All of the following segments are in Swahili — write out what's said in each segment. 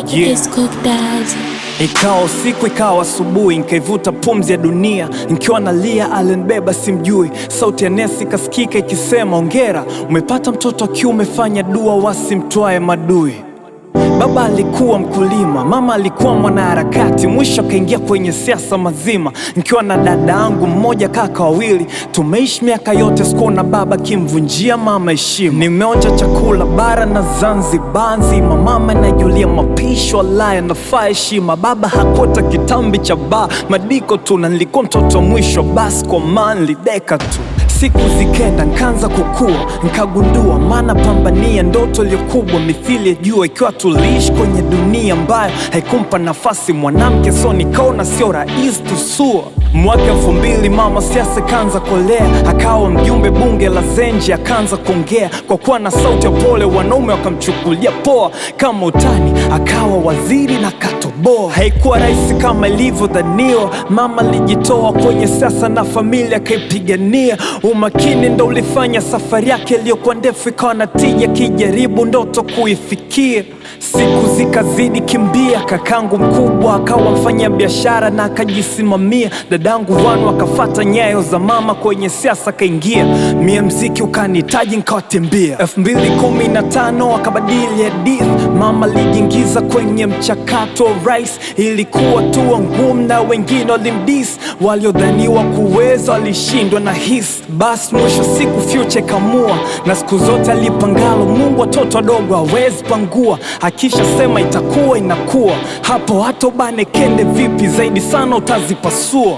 Yeah. It's cooked daddy. Ikawa usiku ikawa asubuhi, nkaivuta pumzi ya dunia, nikiwa nalia alinibeba simjui. Sauti ya nesi ikasikika ikisema, ongera umepata mtoto wa kiume, fanya dua wasimtwae madui. Baba alikuwa mkulima, mama alikuwa mwanaharakati, mwisho akaingia kwenye siasa mazima. Nikiwa na dada yangu mmoja, kaka wawili, tumeishi miaka yote, sikuona baba kimvunjia mama heshima. Nimeonja chakula bara na Zanzibar nzima, mama najulia mapishi, wala yanafaa heshima. Baba hakuota kitambi cha baa, madiko tu, na nilikuwa mtoto wa mwisho, basi kwa maana nilideka tu Siku zikenda nkaanza kukua, nkagundua maana pambania ndoto iliyokubwa mithili ya jua, ikiwa tuliishi kwenye dunia ambayo haikumpa nafasi mwanamke, so nikaona sio rahisi tusua. Mwaka elfu mbili mama siasa kaanza kolea, akawa mjumbe bunge la Zenji, akaanza kuongea kwa kuwa na sauti ya pole, wanaume wakamchukulia poa kama utani, akawa waziri na katoboa. Haikuwa rahisi kama ilivyodhaniwa, mama alijitoa kwenye siasa na familia akaipigania. Umakini ndo ulifanya safari yake iliyokuwa ndefu ikawa na tija, kijaribu ndoto kuifikia. Siku zikazidi kimbia, kakangu mkubwa akawa mfanya biashara na akajisimamia. Dadangu Vanu akafata nyayo za mama kwenye siasa akaingia, mie mziki ukanihitaji nkawatembea. elfu mbili kumi na tano akabadili hadithi, mama alijiingiza kwenye mchakato wa rais. Ilikuwa tu ngumu na wengine walimdis, waliodhaniwa kuweza walishindwa na hisi. Basi mwisho siku future ikamua, na siku zote alipangalo Mungu watoto wadogo hawezi pangua, akisha sema itakuwa inakuwa. Hapo hata ubane kende vipi zaidi sana utazipasua.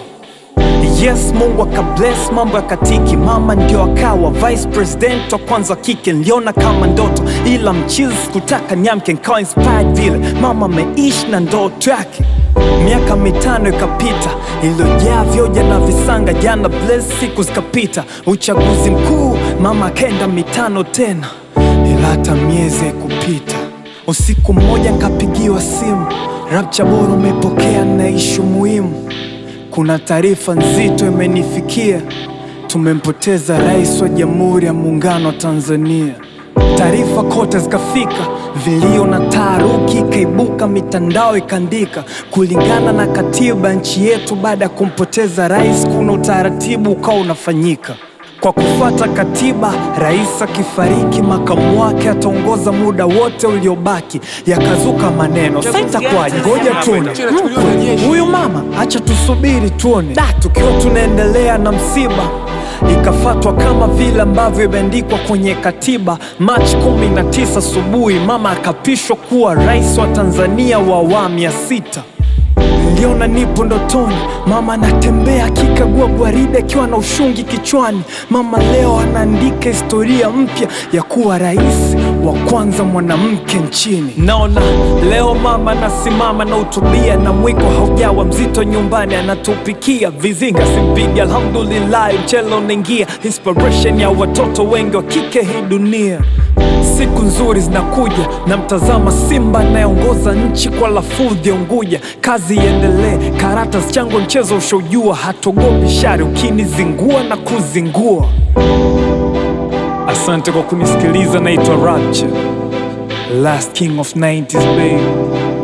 Yes, Mungu akabless mambo ya katiki, mama ndio akawa vice president wa kwanza wa kike. Niliona kama ndoto, ila mchizi sikutaka niamke, nikawa inspired vile mama ameishi na ndoto yake. Miaka mitano ikapita iliyojaa vyoja na visanga, jana bless, siku zikapita, uchaguzi mkuu, mama akaenda mitano tena, ila hata miezi haikupita. Usiku mmoja nkapigiwa simu, Rapcha bora umepokea na ishu muhimu kuna taarifa nzito imenifikia, tumempoteza rais wa Jamhuri ya Muungano wa Tanzania. Taarifa kote zikafika, vilio na taharuki ikaibuka, mitandao ikaandika, kulingana na katiba ya nchi yetu, baada ya kumpoteza rais, kuna utaratibu ukawa unafanyika kwa kufuata katiba, rais akifariki, makamu wake ataongoza muda wote uliobaki. Yakazuka maneno, sasa itakuwaje? Ngoja tuone Mkwe, huyu mama, acha tusubiri tuone. Da, tukiwa tunaendelea na msiba ikafatwa kama vile ambavyo imeandikwa kwenye katiba. Machi 19 asubuhi, mama akapishwa kuwa rais wa Tanzania wa awamu ya sita. Niliona nipo ndotoni, mama anatembea akikagua gwaride akiwa na ushungi kichwani. Mama leo anaandika historia mpya ya kuwa rais wa kwanza mwanamke nchini. Naona leo mama anasimama na utubia, na mwiko haujawa mzito nyumbani, anatupikia vizinga simpigi. Alhamdulillah, mchele unaingia, inspiration ya watoto wengi wa kike hii dunia. Siku nzuri zinakuja, na mtazama Simba anayeongoza nchi kwa lafudhi ya Unguja. Kazi iendelee, karata zichango, mchezo ushaujua, hatogopi shari ukinizingua na kuzingua. Asante kwa kunisikiliza, naitwa Rapture, last king of 90s babe.